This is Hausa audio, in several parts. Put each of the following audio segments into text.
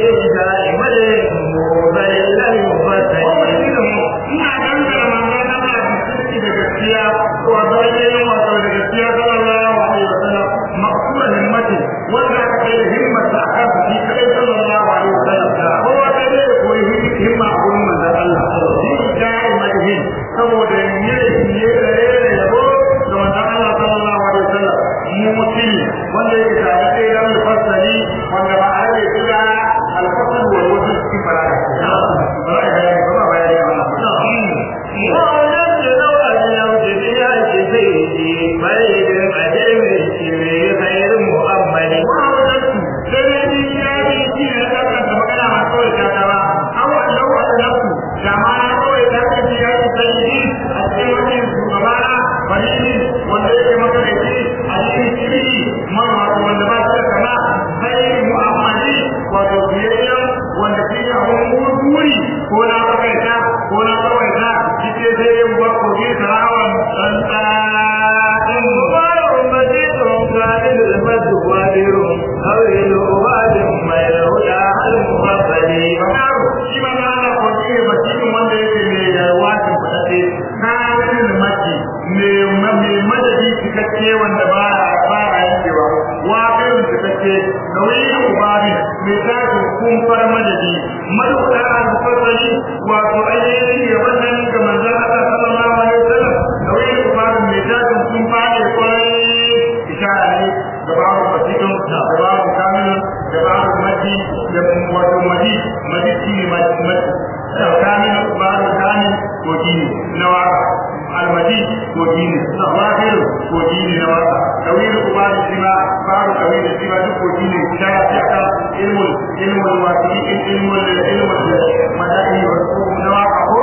saboda ne ne da yabo da manzon Allah sallallahu alaihi wasallam mu mutum wanda yake tare da yan mufassali wanda ba a yi kira al-fasl wal wajh cikin balaga balaga ya ba ba ya ya ووجدت نوعا لم تبيع سيدي فريد أجل خير مؤمل ko na bakaita ko na kawaita kike sai yin bako ki sarawan dan ɗan مبارك مجيد كامل المد وادر أول أباد ما يهدى المفضل yaro shi ma na ana kwanci ne ba cikin wanda yake mai yarwatin kuɗaɗe na ganin maki mai madadi cikakke wanda ba ba a yankewa wa kai cikakke nauyi ubari mai tashi kumfar madadi maduka al-fasali wato ainihin ya wannan ga manzon Allah sallallahu alaihi wasallam nauyi ubari mai tashi kumfa ne kwarai ishara ne da babu fasikin da babu kamilun da babu maji da wato maji maji shi ne maji maji kamil babu kamil ko gini na waka almaji ko gini wafir ko gini na waka tawil ubadi shi ma babu tawil shi ma duk ko gini ta ya ce aka ilmul ilmul wasi ilmul ilmul madani na waka ko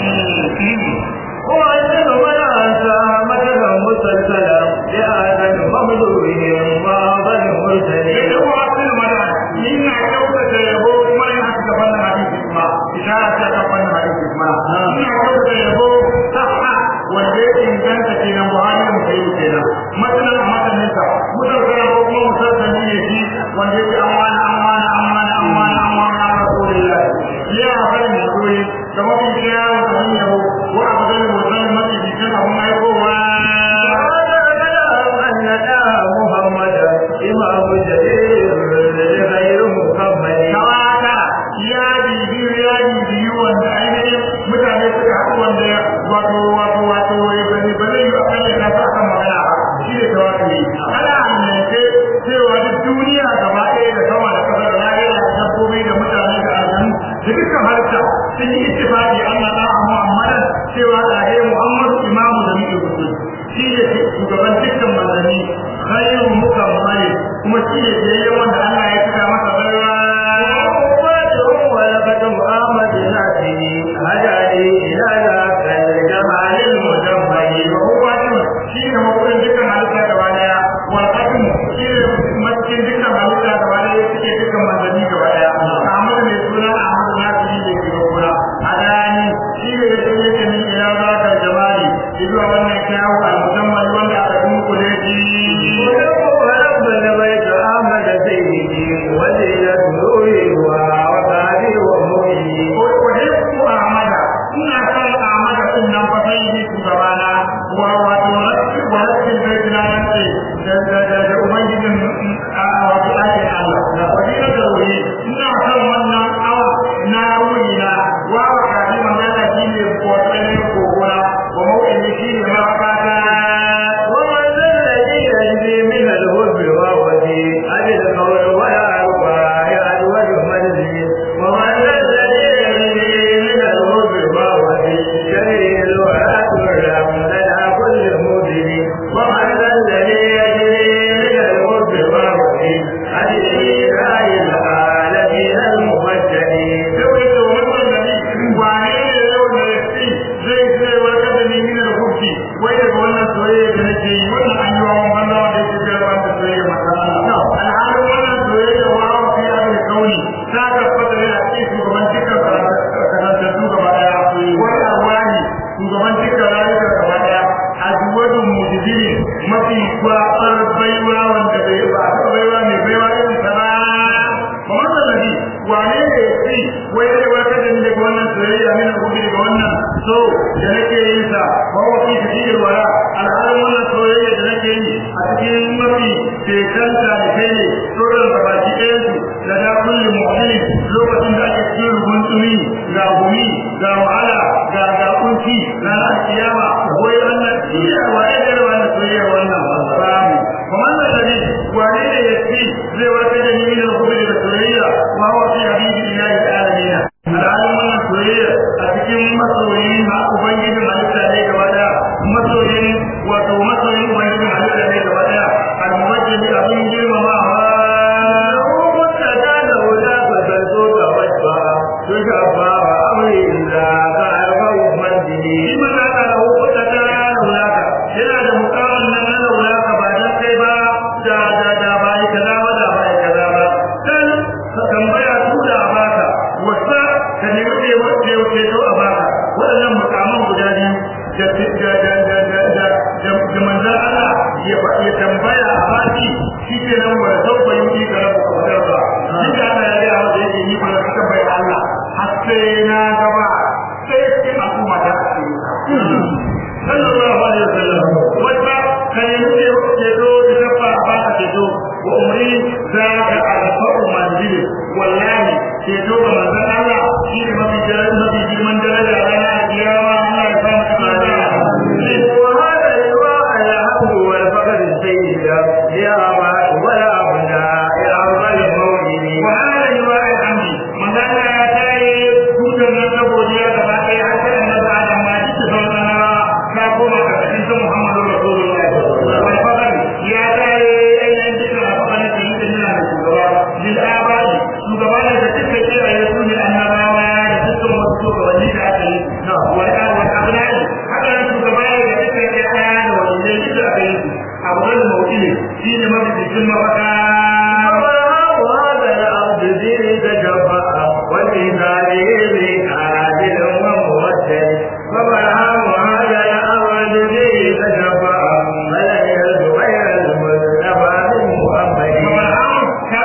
وأجل من أنسى مثلا مسلسلا لآدم ممدوهم وأضل مرسلين da kuma sun mana ina kyautata yabo kuma ina haka gaban hadisi kuma ishara ta gaban hadisi kuma ina kyautata yabo saha wanda ya inganta kenan buhari da musayi kenan matsalan a matsalin sa musalsala ko kuma musalsali ne shi wanda ya ce an wani an wani an wani an wani an wani an rasulillah ya haɗa ne koyi da mafi kyawun abin yabo ko a matsalin musalin mafi jikin abin aikowa محمدا إمام جليل غير مكمل kawata ya bibiyu ya bibiyu wanda ainihin mutane suka haɗu wanda wato wato wato ya bane bane yi a kan yana sa kan magana ba shi ne tawakkali ana annance cewa duk duniya gaba ɗaya da sama da ƙasa da lahira da dabbobi da mutane da aljanu da dukkan halitta sun yi ittifaqi Allah da Muhammadan cewa da he Muhammadu imamu da muke gudu shi ne shugaban dukkan manzanni khairu mukammali kuma shi ne biyayyen wanda Allah ya tuka masa baiwa وأمته ولقد محمد نفسه هداني إلى ذاك الجمال المجمل shi ne mabuɗin dukkan halitta gaba daya wal hakim shi ne maskin dukkan halitta gaba daya suke dukkan manzanni gaba daya Ahmad mai suna Ahmad Nasiri da ke gaba hadani shi ne ya ce yake min ila zaka jamali zuwa wannan kyawu al-musamman wanda aka dunkule shi ورب البيت أحمد سيدي وزينة نوره وصحبه ومؤمنه Uhibbu Ahmada ina son Ahmada din nan fa sai ni shugabana wa wato rabbi wa rabbi bai na yace da da da da ubangijin a wato ake Allah da fadila da wuri ina son wannan awa na wuri na wa wa kadi manzala shine wato ne kokora wa mau'ini shine mafaka ومن ذا الذي يجري من الهب وهودي أبي القول ولا ربا يعدوج منزل ومن ذا الذي يجري من الهب وهودي شرير الورى ترم لدى كل مدل ومن ذا الذي يجري من الهب وهودي أبي الإله العالمين المفجرين sai da wannan nabi wane ne yau da yake zai sai wata da ni min al-hubbi wai daga wannan soyayya da nake yi wannan an yi wa wannan wanda yake da wannan soyayya maka Allah alhalin wannan soyayya wa wa fi al kauni ta tabbata ne a cikin shugaban dukkan karantattu gaba daya wani arwani shugaban dukkan rayuka gaba daya azwadun mujibiri mafi kwabar baiwa wanda bai ba baiwa mai baiwa irin sana kamar da nabi wane ni daga wannan soyayya min al-hubbi daga wannan so da nake yin sa wa wa fi tafiyar wala alhalin wannan soyayya da nake yi a cikin mafi tekanta da kai ne tsoron da baki ɗayan su da da kulli mu'minin lokacin da ake cikin rubun tsumi ga gumi ga wahala ga ga kunci na alkiyama wai wannan iya wa ya da wannan soyayya wannan babu kuma da dare wane ne ya ci zai wata da ni da kuma da soyayya ma wa fi habibi ilahi alamin alhalin wannan soyayya a cikin masoyin na ubangijin halitta ne gaba daya masoyin wato masoyin ubangijin halitta ne gaba daya almuwajjih abin girmamawa shi ma na da hukunta ta laulaka yana da mukamin nan na laulaka ba dan kai ba da da da ba ai kaza ba da ba ai kaza ba dan ka tambaya su da baka wasa ka ne wuce wuce wuce to a baka waɗannan mukaman guda biyu da da da da da da da manzon Allah ya ya tambaya a baki shi ke nan wa sauka yi ka rabu ka fitar ba shi da Allah ya ga wanda yake yi ba ka tambaya Allah har sai na gaba sai sai al'umma ta ce sallallahu alaihi wasallam wata kan yi ce do da tafa ba ka ce do wa umri za ka arfa'u manzili wallahi ce do ga manzon Allah shi ne mafi daraja mafi girman daraja a ranar kiyama Allah ya samu cikin da وهذا اللواء الحمد والفقر السيد يا أبا ولا أبناء يا أبا المولد وهذا لواء الحمد من ذاك يا تاي كوتا من نبوديا كما كي حتى أن بعد ما جئت سوتنا كاكوما كتحدث محمد رسول الله والفقر يا تاي أين أنت الفقر في إننا الشجرة للآباء شجرة تتكي إلى يسون الأنباوة يسون مصدوق وليد أكل والأبناء حتى شجرة تتكي إلى وليد أكل أفضل الموئل شيء ما بيجي مفكار وهذا الأرض ذي تجفأ والميزان ذي عادل وموجه فبرهام هذا الأرض ذي تجفأ فلن يرد غير المصطفى من محمد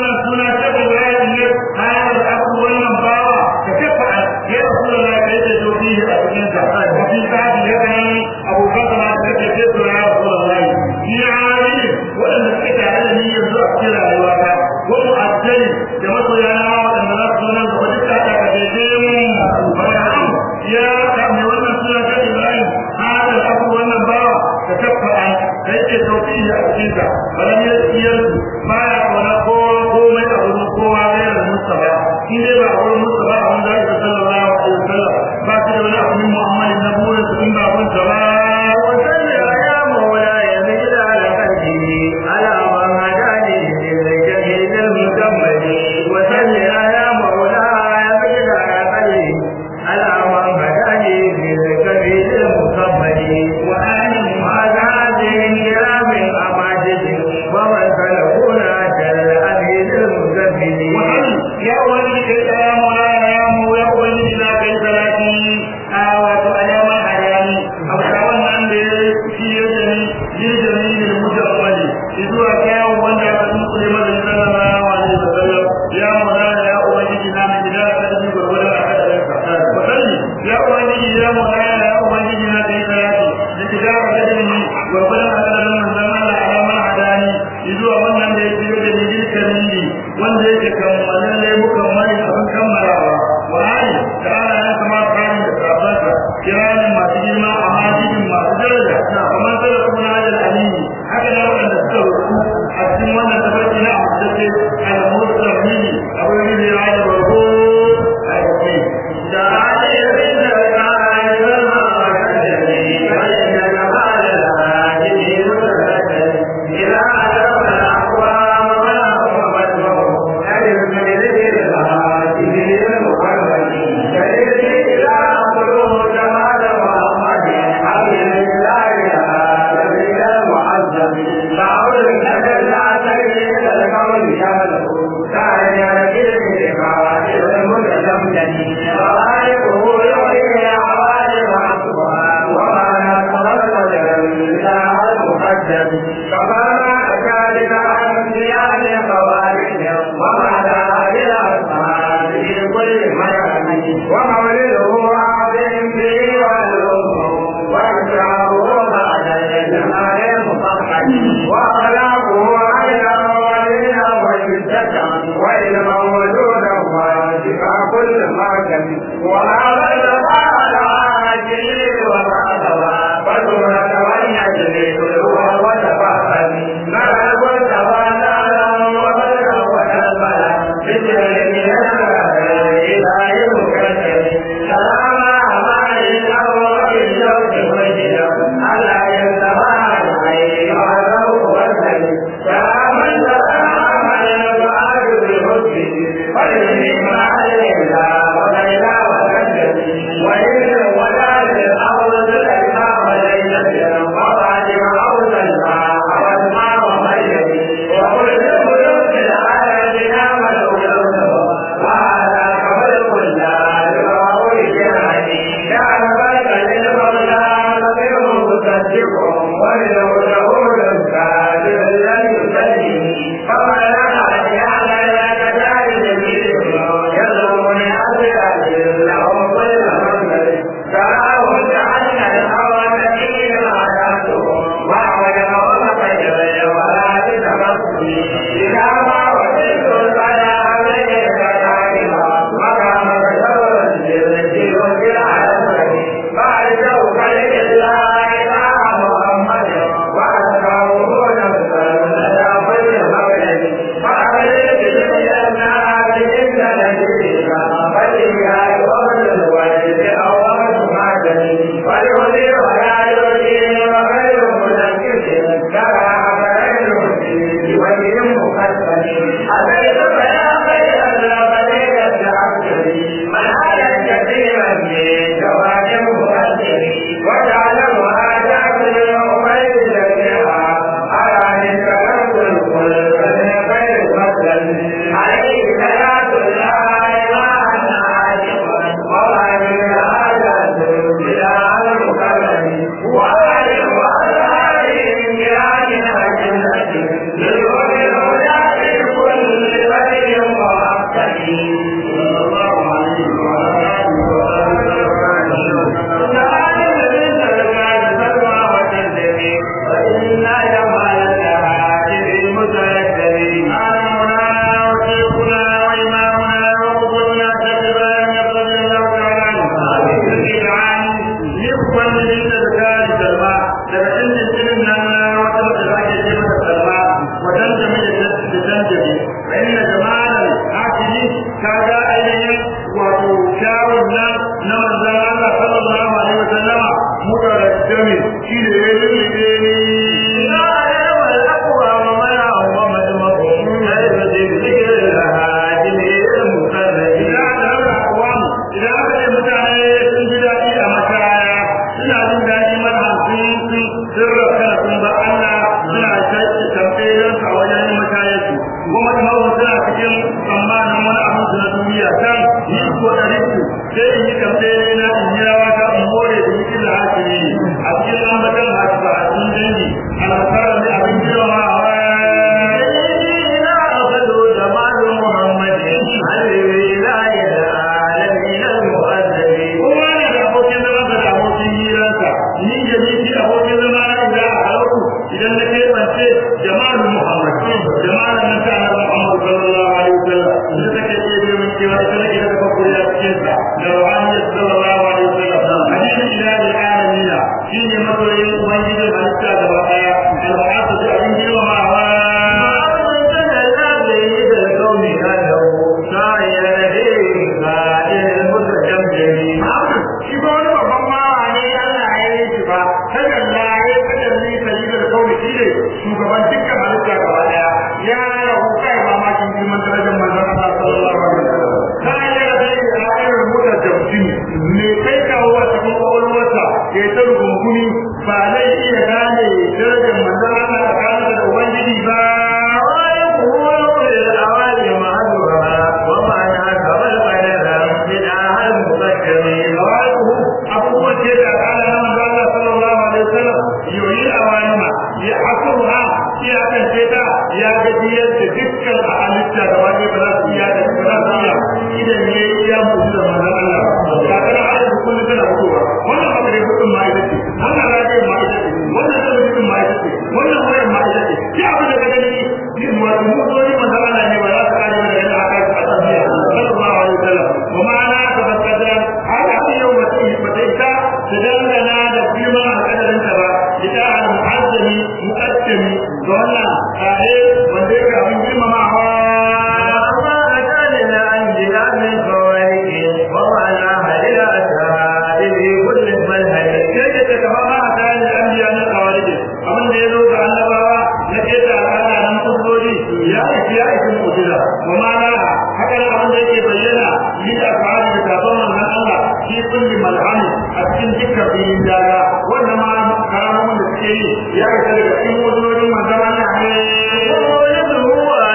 ya kame wannan suna ta Ibrahim hada abu wannan bawa da tabbata da yake tauki a cikin ta balan ya tsiyar baya kona kowa komai a wurin kowa mai da Mustafa shi ne ba a wurin Mustafa a wanda ya sallallahu alaihi wasallam ba shi da wani abu min Muhammad na burin su in ba kun ta ba وصل يا مولاي مثل على قلبه على من هداني للجميل المكمل وصل يا مولاي مثل على قلبه على من هداني للجميل المكمل وآل هذه الكرام أماجد ومن سلكونا جل أمين المزمل ya wani kai ya maulana ya mu ya ubangiji na kai salati a wato alama alami hausa wannan da ya shi ya jami jirgin yin mutammali zuwa kyawun wanda aka tunkule masa sallallahu alaihi wasallam ya maulana ya ubangiji na mai gida ka ji gurgurar a kadarin sa wasalli ya ubangiji ya maulana ya ubangiji na kai salati da gida ka kadarin gurgurar a kadarin manzon Allah alama hadani zuwa wannan da ya shiga da jirgin wanda yake kammalin laifukan mani abin kammalawa wa hali da ana ya kama kayan da sabansa kiranin masu girma a majidin masu daraja kamar sada kuma hajjar aliyu haka na waɗanda suka rufu a cikin wannan tafarki na amsace al-musa mini abin da ya da barko a yake da hali da ومولده عظيم به والأم وإكرامه بعد الجمال المفخم وأخلاقه عينا ولينا وشدة وعلما وجودا وشفاء كل مركب وهذا الأفعال عاجل وبعدها فسورة والنجم هو وتفهم ما كنت فانا وبلغ وتنبلا بسر من الإله المكتب سلام أمان الأول بالشوق والجدم ألا ينتهى عليه وعلوه والسلم سلاما سلام على الفؤاد بالحب والإنعام علينا وبينا وسجد وإن ولا للأرض الإمام ليس وقد عوز الماء والماء وميت وكل بيوت العالمين ملؤلؤه وهذا خلق الله لغور جهني كان بلد للمولى نصير مصدق وله له الكافر لن يسلم فما لنا جعل لك ذلك يظلمني أبدا لهم كل منزل تراه جعلنا الهوى نسير عاداتهم وعود ومطير ولا تتمسني إذا ما وجدت البلاء عليك دائما مقام شر الجنة والعالم فأرجوك لله إله محمد وأتبعه نفسا لدى كل مولد فأخرج بالجنة بإذن نبيك فلله قول الولد أو معدني ولولي ولا يولي وغير منكس كما أخرج بوجه مقدم أبيت فيا خير الأبدية عبدي من على كثيرا من جواد مقدم وجعله آتاك الأمير جميعا على نسبة الخلق من غير مثل عليه صلاة الله ما أنا عاشقا وغير هذا بلا المكرم وآل وأصحابه من كرامنا جنة للوجه الهدى في كل خير وأحسن صلى الله عليه وعلى kaga ainihin wato kyawun nan na manzan Allah sallallahu alaihi wasallama muka rajjami shi ne ya lulluɓe ni idan aka ce mutane sun ji daɗi a mashaya suna jin daɗi mana sun sun sun rafka sun ba Allah suna tambayar a wajen yin mashayarsu kuma kuma suna cikin tsammanin wani abu su na duniya kan yi ko da riku sai in yi tambayar na in yi rawa ta in more da yi da hakimi a cikin ambatan hasu ba a cikin dangi alfarar da abin girma kowa ne da abokin zama da abokin hiransa ni da ni shi abokin zama na idan a halau idan na kai bance jama'ar muhammad jama'ar nan ta annabi muhammad sallallahu alaihi wasallam da take ce da mun cewa ita ne da kafa kuriya cikin sa da ruhani sallallahu alaihi wasallam hadisi ilahi alamin shine masoyin ubangiji halitta gaba daya al-ba'athu da abin girmamawa shi ba wani babban mawa ne Allah ya yi shi ba kada Allah ya kada ni sayyidul kauni shi ne shugaban dukkan halitta gaba daya ya rahu kai mamakin girman darajar manzon Allah sallallahu alaihi wasallam kai ya da dai a irin mutar da mutum ne kai kawo a cikin kwakwalwarsa ya ta rugunguni ba zai filin daga wannan ma karamomin da suke yi ya isa daga cikin wajojin manzon Allah ne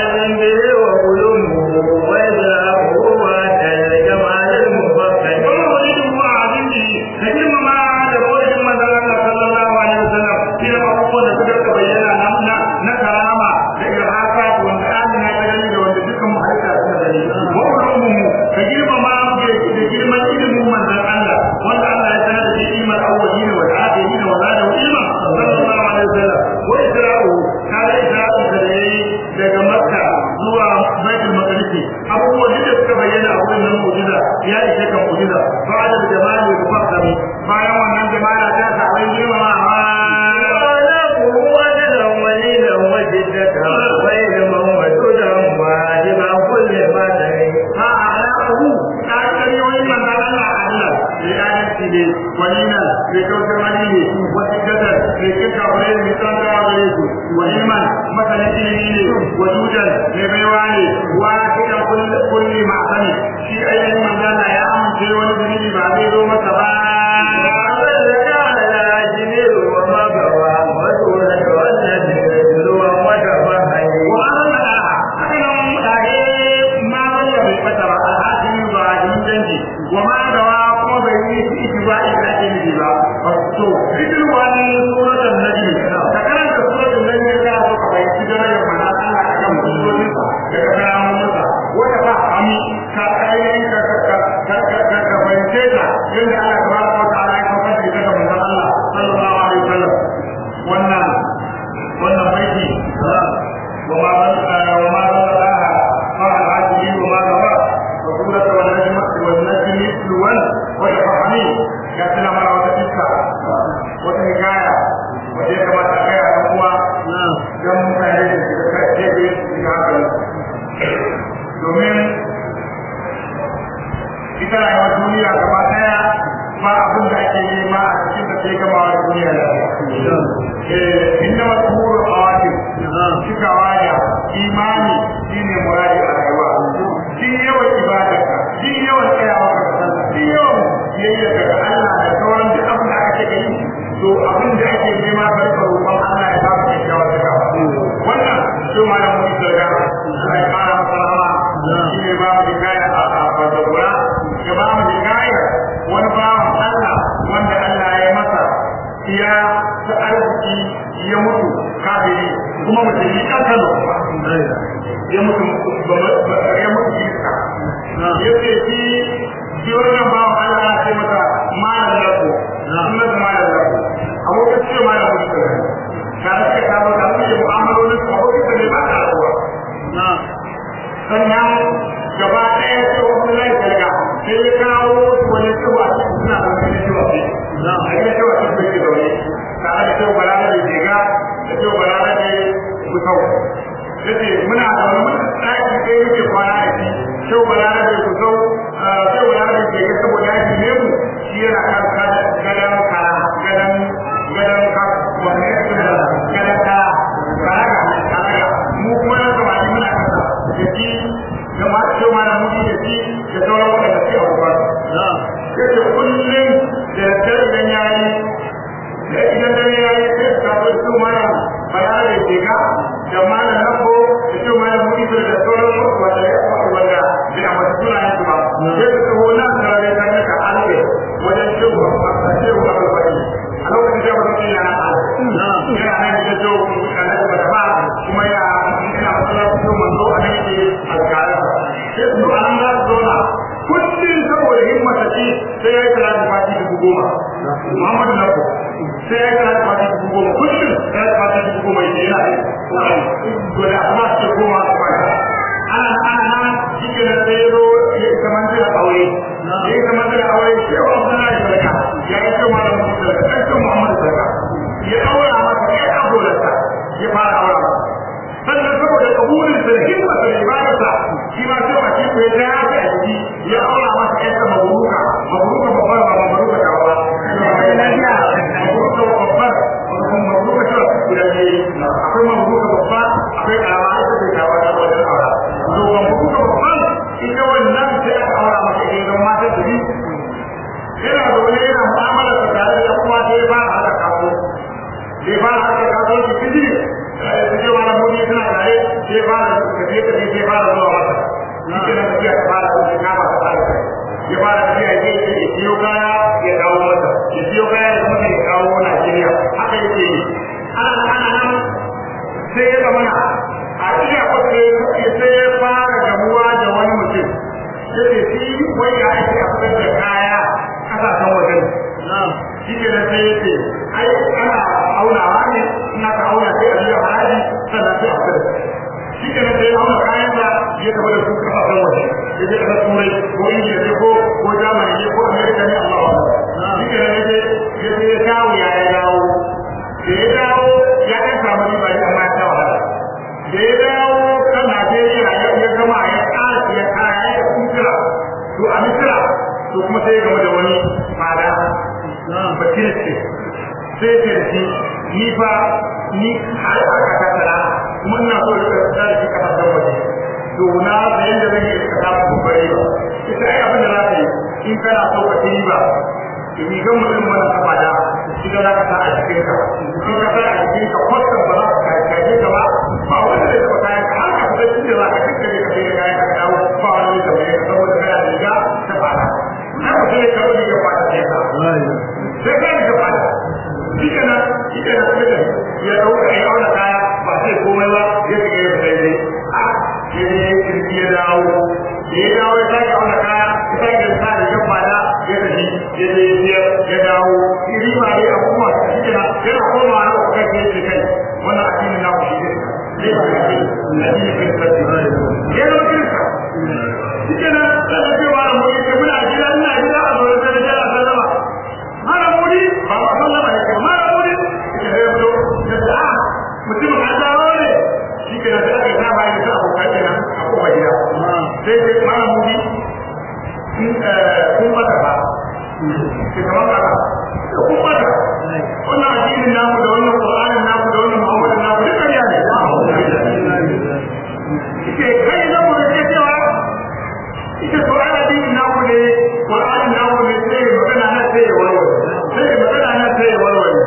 daga makka zuwa baitul maqdis abubuwan da suka bayyana a wurin nan mu'jiza ya ishe kan mu'jiza ba da jama'a ne kuma kami bayan wannan jama'a ta ta abin girmamawa ولينا لكوثر مدينة وسكتا لكتا وليل مثال دعا وإيمان مثلا إلمين وجودا لبيواني واحدا كل كل معصني في أي من لا يأمن في ولد بعد يوم وما دوا kuma bai yi itibai da ake nufi ba to idan wani suratul nabi ka karanta suratul nabi ka so ka bai ci darajar manzo Allah akan musulmi daga karamun sa wanda ba ami ka ayyukan ka ka ka ka ka bayyana ta yadda Allah tabaraka wa ta'ala ya kafa da daga manzo Allah sallallahu alaihi wasallam wannan wannan baiti wa ma ban wa ma ban Allah fa al-ajli wa ma dawa wa suratul najm wal najm wal wata ya tuna mana wata iska wata hikaya wata ya kamata a gaya da kuma don mutane da su da kai da su ga hankali domin ita rayuwar duniya gaba daya ba abin da ake nema a cikin da sai gama wa duniya da inda wasu huru a wani cikawa da imani shine muradi a rayuwa shi yawan ibadarka shi yawan tsayawa ka kasanta shi yawan biyayya daga Allah da sauran duk abin da aka ce yi to abin da ake nema ka rika roƙon Allah ya ba ka kyakkyawar daga wannan shi ma da mutum daga Allah ya fara masa rama shi ne ba mu hikaya a Fadagura ya ba mu hikaya wani bawan Allah wanda Allah ya masa ya ta arziki ya mutu kafiri kuma mutum yi kankano ya mutu ya mutu iska ya ce shi shi wannan bawan Allah ya ce masa malam lako sunan da malam lako abokin ce malam mutu ka da suka kama ka suke mu'amalolin su abokin da ne ba ta rabuwa sannan gaba ɗaya ce wani lai talga sai ya kawo wani cewa suna da wani cewa ce a gina cewa ce bai ke zaune tare da cewa balana da jega da cewa balana da kusau yace muna zaune mun ɗaki ɗaya muke kwana da shi cewa balana da kusau sai wani da ke ga saboda yaki ne mu shi yana kan gadan kara gadan gadan ka wani gadan ka kara ga kara mu kuma na zama ni muna kasa da shi da ma ce ma na muji da shi da sauran wanda da shi a ruwa yace kullum da dare dan yayi da idan dare yayi sai ka zo su mana bayar da ke ga da mana nako da shi ma na muji da sauran wanda ya wanda da amma suna yin su ba sai ka taho nan da ya kan ka alƙe wajen cewa a cewa ba ba a lokacin da ba ya na yana nan da jo kana da ba kuma ya ina fara su manzo a nan ke alƙara sai su an ga zona kullum saboda himmata ce sai ya yi karatu fati dubu goma Muhammadu Lako sai ya yi karatu fati dubu goma kullum ya yi fati dubu goma ya yana yi to da kuma ce goma a kwana ana ana nan shi da sai zo ya kamar da aure ya kamar da aure shi ya wani na da sarka ya yi ce malam mutum da kan ce Muhammadu sarka ya aura masa ya abularsa ya fara aura masa sannan saboda kabulin sa da himma da ibadarsa shi ma sai wace ko ya ya ta jiki ya aura masa ƴarsa maburuka maburuka babbar ba maburuka ta ba maburuka babbar maburuka ta guda ne akwai maburuka babba akwai karama ita ce ta wata wajen aura to maburuka babban ita wannan sai aka aura masa ita don mata su bi yana zaune yana mu'amala ta tare da ya fara tafiya ya ce ya siyo kaya ya kawo masa ya siyo kaya ya kuma ya kawo Najeriya haka yake yi ana ana nan sai ya zama na a iya kwace sai ya fara gamuwa da wani mutum ya ce shi wai ya ake a fitar da kaya kasashen wajen shi ke da sai ya ce ai ana aunawa ne ina ka auna sai a biya haraji sannan sai a fitar da shi ke da sai auna kayan da ya taɓa da su kasashen waje ya je kasar turai ko indiya ne ko ko jamani ne ko amerika ne allah wa shi ke da ya ce ya ce ya kawo ya ya dawo da ya dawo ya ɗan samu riba ne amma ya ta wahala da ya dawo kan najeriya ya gama ya ƙara ya kaya ya kunkira to a misira to kuma sai ya gama da wani fada bakir ce sai ce da shi ni fa ni har aka ta tara kuma ina so da ta da shi kafa da waje to na da yanda zan yi ka ta kokari ba ita ai abin da za ka yi in kana so ka yi ba ni ga mutum wannan kafa da shi da za ka sa a cikin ka in ka sa a cikin ka kwatan ba za ka kaje ka ba ba wanda zai taɓa kayan ka har ka fita cikin za ka kakkare ka sai da kayan ka dawo ba wani zai taɓa ka saboda kana da riga ta fada na ku sai ka wani ya fada sai ka sai ka yi ka fada shi kana shi kana sai da ya ɗauka ya auna kaya ba sai komai ba ya shiga ya fita dai a ya je ya kirki ya dawo da ya dawo ya sake auna kaya ya sake sa da ya fada ya tafi ya je ya biyar ya dawo iri ma dai abubuwa shi kana yana komawa na kuka ke ce kai wannan addinin na ku shi ne zai ba ka ce addinin kiristanci ya zama kirista shi kenan zaka ce ba mu yake muna gida ina gida a zuwa sai da sallama mara muri ba ba sallama ne ke mara muri ke da yau da da mutum an dawo ne shi kenan da aka saba yi da abokan kenan a kowa gida sai sai mara muri kun mata ba ke kamar ba kun mata wannan addinin namu da wannan qur'anin namu da wannan muhammadin namu duka ya ne ke kai na mu da cewa ita to ana addinin namu ne qur'anin namu ne sai magana na sai ya warware sai magana na sai ya warware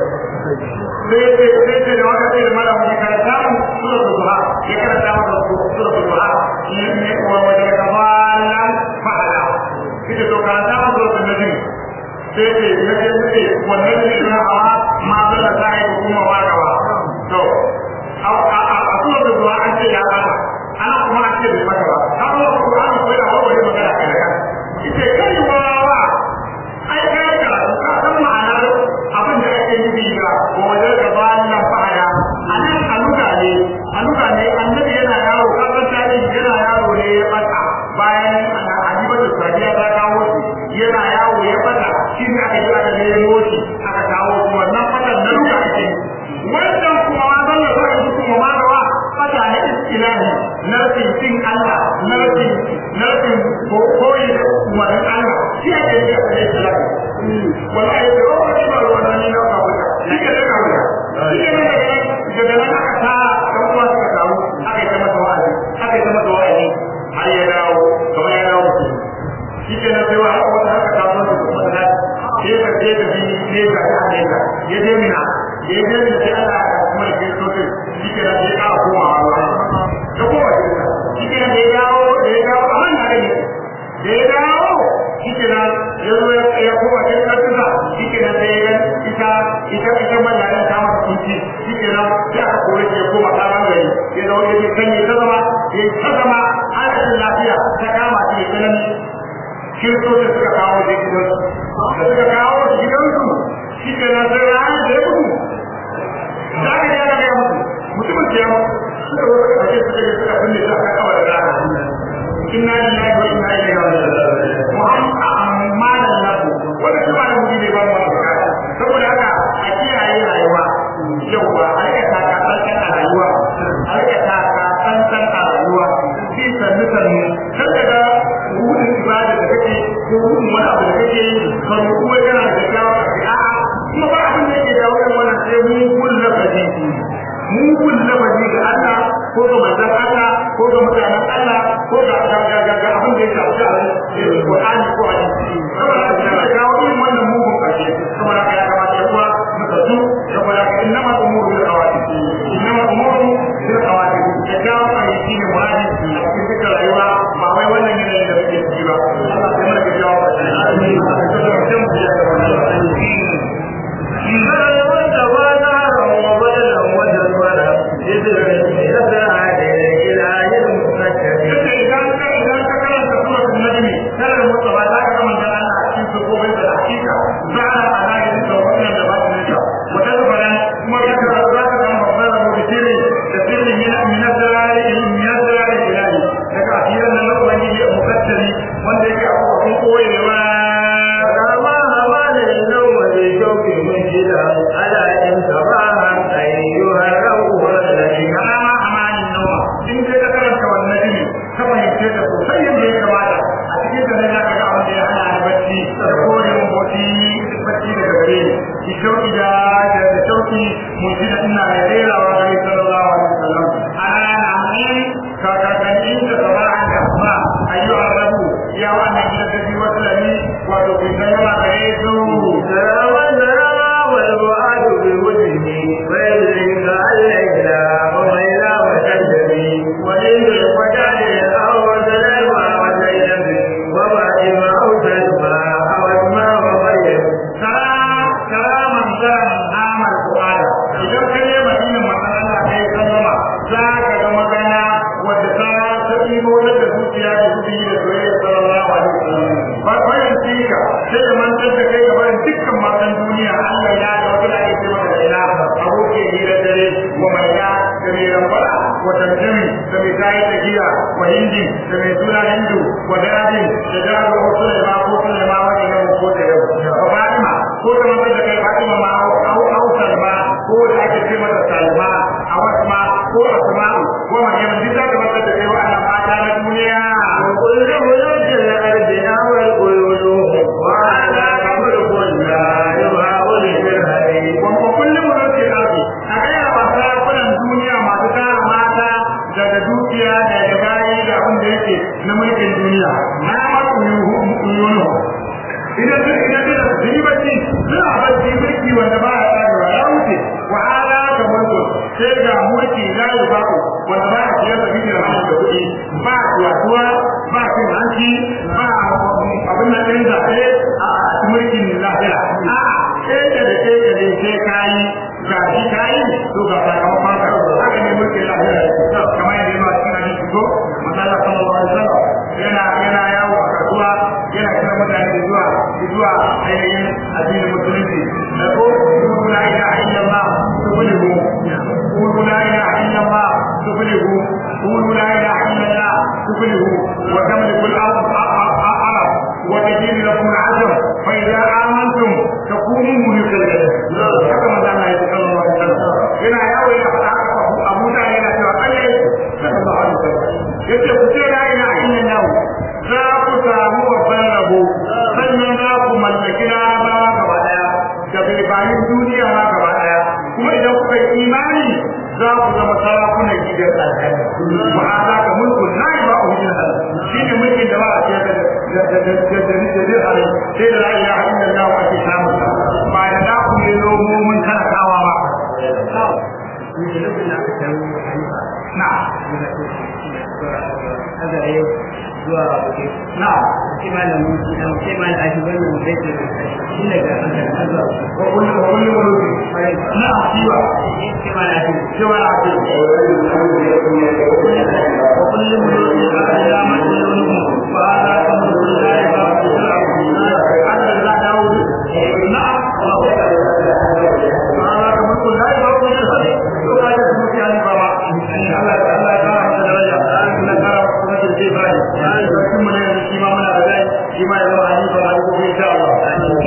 sai sai sai sai da waka sai da mala mu karanta mu suratul duha ya karanta mu suratul duha ne ne wa wajen kafalan fa'ala ita to karanta mu suratul najm sai ce na ce suke wannan ne na hawa ma zalla ta yi kuma wa gaba to a kuma da zuwa an ce ya bata ana kuma an ce bai mata ba ta kuma Qur'ani ko da hawa magana kai da kan ita kai wawa ai kai ka ka san ma'anar abin da ake nufi ga waje da bayan fa'ala anan aluga ne aluga ne annabi yana yaro ka san tarihi yana yaro ne ya bata bayan Hadibatu Sadiya ta kawo shi yana yawo ya bata shi ne aka yi aka nemo shi aka kawo shi wannan fatan na ruka ake wannan kuma ma zalla za a yi kuma ma gawa fata na istilahi na rufin Allah na rufin na rufin koyi da umarin Allah shi ake yi aka yi istilahi wallahi da yawa wani ba wannan ne na ka wuta shi ke daga wuta shi ke daga daga nan aka tara dan uwa suka taru aka yi ta masa wa'azi aka yi ta masa wa'azi har ya dawo kamar ya dawo mutum shi ke nan sai wa haka wata haka ta zo da kuma da sai ka je da bini ne ga ta ne ka ya je mina ya je mina sai Allah ya kuma da kirsto din shi ke nan sai ka koma wa da koma shi ke nan da ya dawo da ya dawo a nan da ne da ya dawo shi ke nan ya zo ya koma sai ka tuka shi ke nan sai ya ita ita ita mallarin ta masa kunci shi ke nan sai aka kore shi ya koma karan gari ya zo ya je kan ya ta zama ya ta zama har lafiya ta kama shi ya tsanani kiristocin suka kawo da gidansu da suka kawo da gidansu shi ke na sai ranar da ya mutu za ka yi ana gaya mutu mutumin ke yamu suka zo suka kashe suka yi suka binne su aka kawo da rana inna lillahi wa inna ilaihi raji'un muhammad amanan lahu wanda shi ba da mutum ne ba mu wannan saboda haka a kiyaye rayuwa yauwa a rika taka tsantsan a rayuwa a rika taka tsantsan a rayuwa bi sannu sannu kar ka ga rudin ibada da kake ko rudin wani abu da kake yi ka rubu wai kana da kyakkyawa a kai a'a kuma ba abin da yake dawo irin wannan sai mugun lafazi mugun lafazi ga Allah ko ga manzon Allah ko ga mutanen Allah ko ga ga ga ga abin da ya shafi a Qur'ani ko hadisi saboda haka sai kawo irin wannan mugun kashe saboda haka ya kamata ya kuwa muka su saboda haka innama umuru bil awaqit innama umuru bil awaqit da kawo ayyuki ne muradi a cikin rayuwa ba wai wannan yanayin da muke ciki ba Allah sai mana ga jawo abun koyewa فما همان النوم بشوك منشدا على إن صباحا أيها الروح الذي kana ma amanin nawa in kai ka karanta wannan jini ka fahimce ta sosai yadda ya kamata a cikin ta ne za ka ga abin da ya hana ni bacci da kore mun bauti bacci daga gare ni ki shauki da da shauki mun ji da ina da rerawa ga ni sallallahu alaihi wasallam ana na amin ka ka kan in da sabahan da ba ayyu arabu ya wannan gidan da bi wasalani wato kin san yawa gare su سلام سلام والبعاد بوجهه ويدرك الليلى وميلا وكذبي وليل الفجر أو سلامة وزينب وفاطمة أو سلمى أو أسماء ومريم karaman zaran amal fu'ada idan ka je madina magana kai sallama za ka ga magana wadda ta ta ɗibo da zuciya da zuci da soyayya sallallahu alaihi wasallam ba bayan tika sai da mantar da kai ga barin dukkan matan duniya Allah ya ga wata da ake cewa da ila aboke hira dare wa mai ya da mai rambara wa tanjami da mai tayi da giya wa hindi da mai suna hindu wa dadin da jaro wasu da ma ko da ma wani ne ko da yau wa fatima ko da mantar da kai fatima ma au au salma ko da ake ce mata salma a wasu ma ko asma ko maryam duk da mantar da kai wa'annan mata na duniya وكل ملوك الأرض أو القيود وهذا ملك لا يهاب للهدي wa kullum mulkin ardi a gaya wa sarakunan duniya masu tara mata daga dukiya daga bayi da abin da yake na mulkin duniya na masu yunu idan su idan su da su yi bacci suna bacci mulki wanda ba a tsarewa ya wuce wa ala ka mulku sai ga mulki la yi baku wanda ba a ciyar da bidiyar hannun da kuɗi ba tuwatuwa ba cin hanci ba abin da ɗin zaɓe a mulkin lahira a'a keke da keke ne sai kayi ga shi kayi to ga sakamakon ka haka ne mulkin lahira kamar yadda yana cikin hadisi ko masala sallallahu alaihi wasallam yana yana yawo a kasuwa yana kira mutane da zuwa zuwa ainihin addinin musulunci da ko kuma la ilaha illallah tuflihu qulu la ilaha illallah tuflihu qulu la ilaha illallah tuflihu wa tamliku al-ard arab wa tajid lakum al-ajr fa idza amantum takunu mulkan haka manzo Allah ya sallallahu alaihi wasallam yana yawo ya faɗa haka Abu da yana cewa Allah sallallahu alaihi wasallam yace ku ce la ilaha illallah za ku samu babban rabo sannan za ku mallaki larabawa gaba daya da bilbanin duniya ma gaba daya kuma idan kuka yi imani za ku zama sarakunan gidan aljanna wa hada ka mulkun la ba u hijin hal shine mulkin da ba a ce da da da da da da hal sai da la ilaha illallah wa ake samu ba da da ku ne lomo mun kana kawa ba na zuwa waje na sai malamin sai malamin a shugaban nan zai ce tun daga an zuwa wa kullu wa kullu mulki na asiwa sai malamin cewa na ce وكل ملوك الأيام ملوك وهذا كمل الله باب السلام حتى لا داود نعم وهذا كمل الله باب السلام لو كان يسمك يعني بابا الله الله تعالى متدرجة أنا ترى وقت الجبال أنا ثم لا يمشي ما من أبدا فيما يرى عني فما يقول إن شاء الله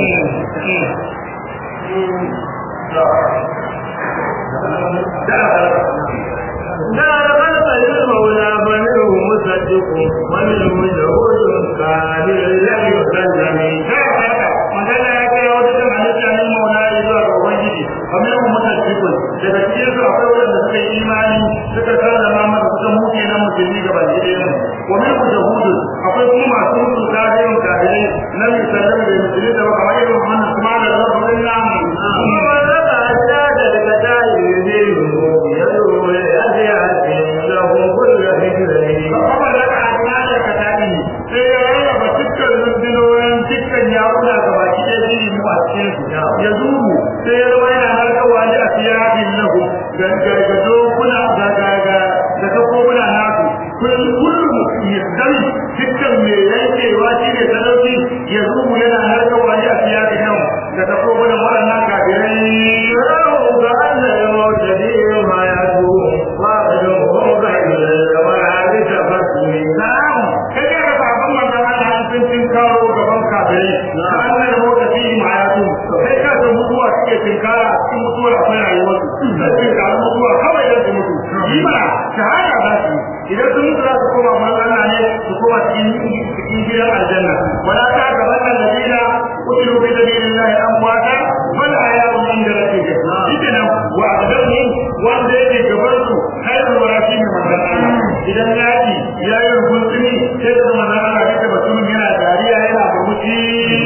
دار خلق المولى فمنه مصدق ومنه جهود كامل لم يسلم magana ya kai wata kan halitta ne mauna ya zuwa ga ubangiji kamar yadda muka cikin daga cikin su akwai wanda suka yi imani suka sallama masa suka muke na musulmi ga baki ɗaya wa min ku jahudu akwai kuma masu mutu kafirin kafirai na misalan da musulmi da kamar irin wannan kuma da rabbin namu ومن رفع الشهادة لفتاه يدينه يدعو لأبيات له كل فكره kuma da ka ajiyar ka tabi sai ya rarraba dukkan tinkaro gaban kafirai ka annar mota fi ma'ayatu kai ka san mutuwa suke tinkara a cikin mutuwar akwai rayuwar su sai tinkara mutuwa kawai da su mutu yi ba shahada za su idan sun mutu za su koma manzana ne su koma cikin cikin gidan aljanna wala ta gaban nan ladina kutilu fi sabilillahi amwata wal ahya'un inda rabbihim shi nan wa adamu wanda yake gaban su khairul warashi ne manzon Allah idan yaki ya yi rubutuni sai da manzon Allah ya ce batun yana dariya yana burmushi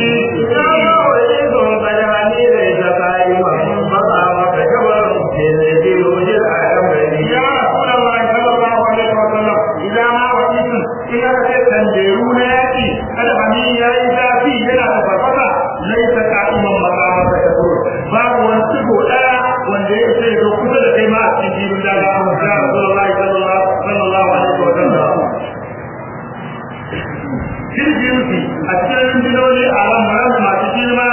ya rasulullahi sallallahu alaihi wa sallam idan ma wasitin in aka ce tanjeru na yaki kada bani yayi zafi yana da farfasa laisa qa'iman maqamata kasur babu wani tsigo daya wanda ya ce ga kusa da kai ma a cikin jirin daga ya rasulullahi sallallahu sallallahu alaihi wa sallam kirjinsu a cikin rundunoni a ran masu girma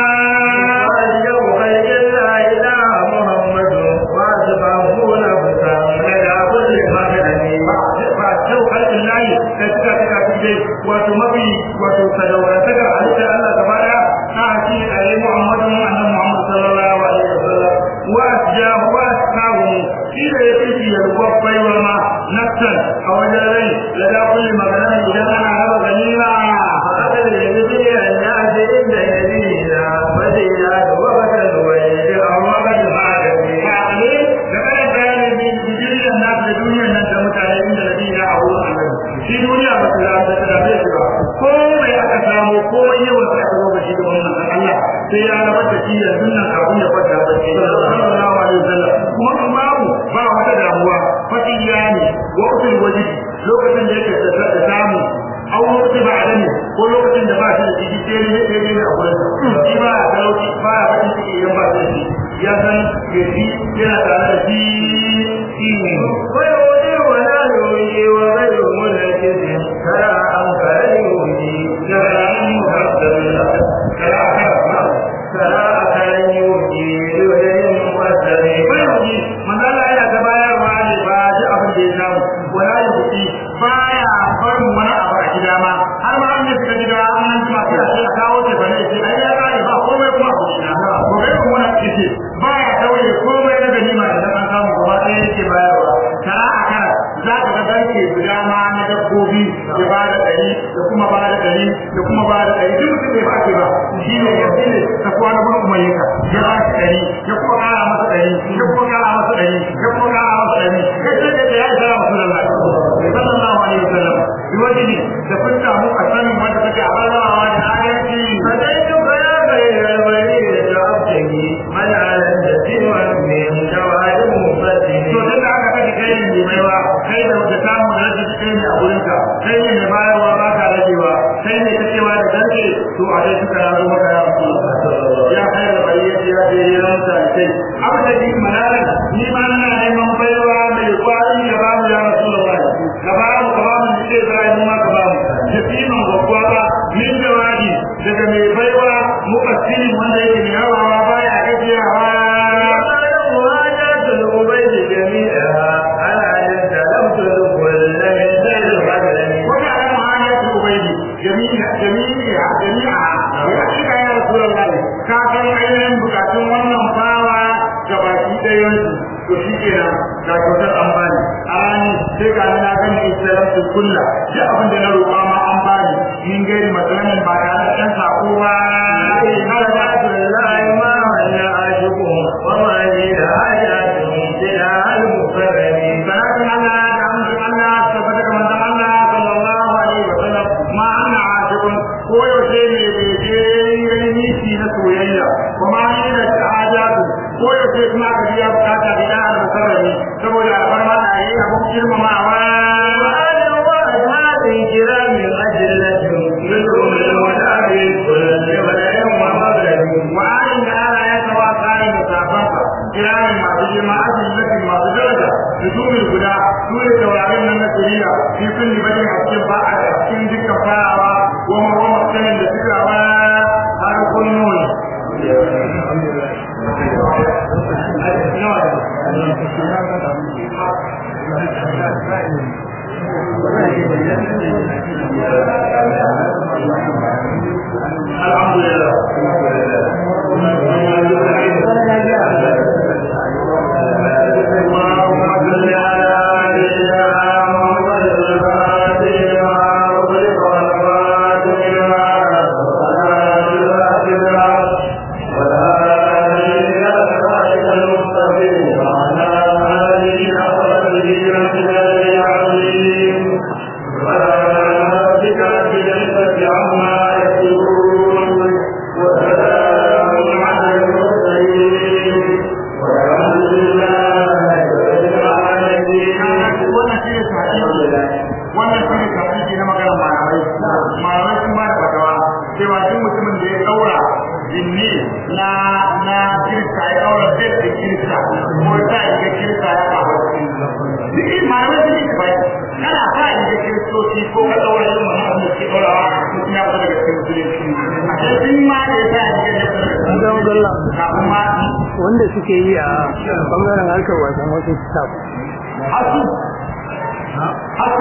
ba kyau halin layi da suka suka fi wato mafi wato sadaurantaka a halittar Allah gaba daya na haki a yi Muhammadun annan Muhammad sallallahu alaihi wasallam wa ja wa sahu shi da ya fi yalwar baiwa ma nafsan a wajen rai da da kulli magana idan ana raba ganima haka da yanzu ne ya ce inda ya bi na bade ya da wata da wani da amma ba da ba da ne da kada da ne bi bijiriyar na da duniyar nan da mutane inda da ya a wurin Allah shi duniya ba ta da ta da bai ba ko mai aka samu ko yawan sai aka zo shi da wannan Allah sai ya rabar da shi yanzu nan kafin ya fada ba shi sallallahu alaihi wasallam kuma babu ba wata damuwa fatiya ne wa usul wajibi lokacin da yake da samu an wuce ba da ne ko lokacin da ba shi da ciki sai ne sai ne a gurin shi ba a talauci ba a fatin ciki idan ba shi da shi ya san ya shi yana tare da shi shi ne manzala yana ta bayarwa ne ba ji abin da ya samu wala ya buki baya barin wani abu a gida ma har ma an yi suka gida an nan kuma sai a ce a kawo ce bane ce ai ya kare ba komai kuma ku shi na ko kai kuma wani kike baya tauye komai na ganima idan an samu gaba ɗaya yake bayarwa tara a kara za ka ga garke guda ma na dabbobi ya ba da ɗari da kuma ba da ɗari da kuma ba da ɗari duk mutum bai ba ke ba shi ne yanzu ne ta kuwa na gurin umayyaka ya ba shi ɗari ya kuma ƙara masa ɗari ya kuma ƙara masa ɗari ya kuma ƙara masa ɗari ya ce da ya isa masu lallai sallallahu alaihi wasallam biwaji ne da kun samu a sanin wanda take a rarrawa da adalci to tun da aka kaji kai ne mai baiwa kai da wata samu da rage kai ne a wurinka kai ne mai bayarwa ba ka ragewa kai ne kacewa da garke to a dai suka razo maka ya rasu ya kai da bari ya ce ya je ya ranta da kai abu da ji manalan ni ma ina neman baiwa mai kwari da ba mu ya rasu da wani ka ba mu ka ba mu ni dai zai mu ma ka ba mu da fiman gwagwa ba min jawabi daga mai baiwa mukassirin wanda yake mai yawawa baya gajiyawa وكان معايا عبيدي جميع جميع جميعها ويحكيك يا رسول الله كافر ainihin bukatun wannan bawa gabaki ɗayan su to shi kenan ga kyautar an bani a rani sai ga na gani islamu kulla duk abin da na roƙa ma an bani min gairi matsalolin ba tare da ɗan sako ba har ba Salatin Allah da amincin Allah tabbata ga manzon Allah sallallahu alaihi wa sallam ma ana ashikun ko yaushe ne bai je yayi nisi na soyayya kuma ni da hajatu ko yaushe kuma ka biya bukata da da mukarrami saboda alfarma da yayi abun girmamawa wa'ayin da Allah ya tawa kai da safansa kiramin masu girma ajin lakin masu daraja da dumin guda su ne taurarin nan na shari'a fi sun yi bajin a cikin ba'a a cikin dukkan farawa wa mawamar sanin da suka wa har kunnuwa Thank you. cewa duk mutumin da ya daura jinni na na kirista ya daura jet da kirista ko ta yi ga kirista ya kawo duk malamai sun yi bai kana sa yi ga kiristoci ko ka daura yin wani abu da ke daurawa mutum ya fita daga cikin musulunci a cikin ma da ya sa yi ga kirista kafin ma wanda suke yi a bangaren harkar wasan wasu staff hasu hasu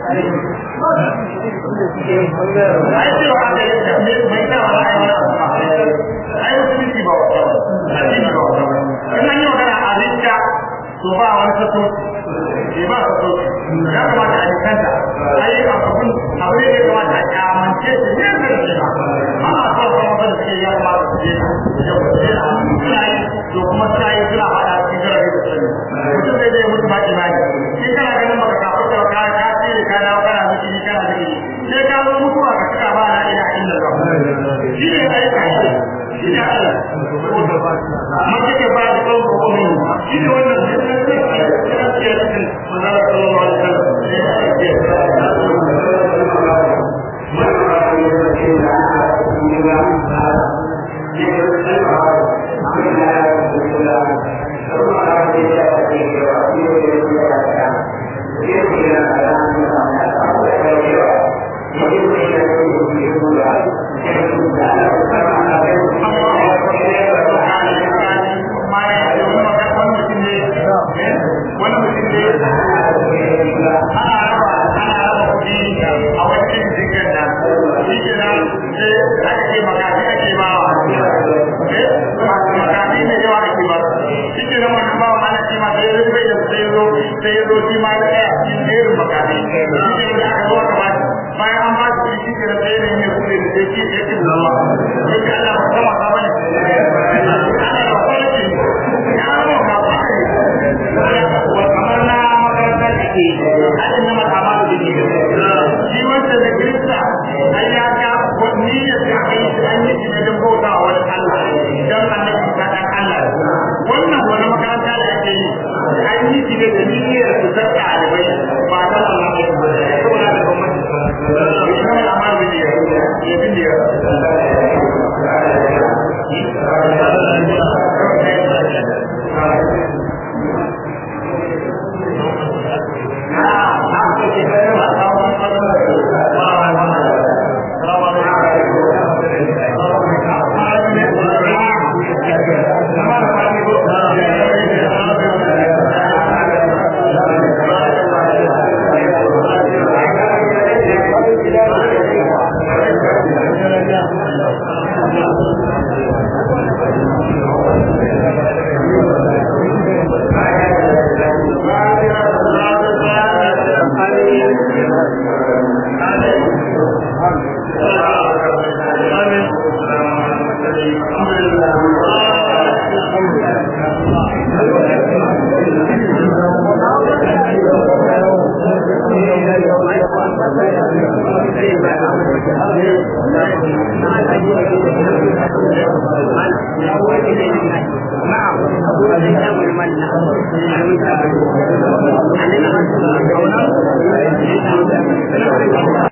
ai cewa aka yi da mai sa wani ai wani abu ma ai musulunci ba wata ba addini ba wata ba in an yi magana a rinka to ba wani sato ke ba sato ya kamata a jikanta ai abun abu ne ya kamata a kyamance shi ne da shi ba ana so kuma wanda suke ya kamata su je ya kuce suna yi to kuma suna yi suna faɗa cikin jarabe da sani mutum zai zai mutu ba imani shi kana ganin baka kafin da ka ka tsere ka dawo kana miki kana miki sai ka zo mutuwa ka cika ba la ilaha illallah shi ne ai ka shi shi ne Allah mace ke ba da kawo ko min shi ne wannan shi ne sai ka ce cikin manzara sallallahu alaihi wasallam Na'am.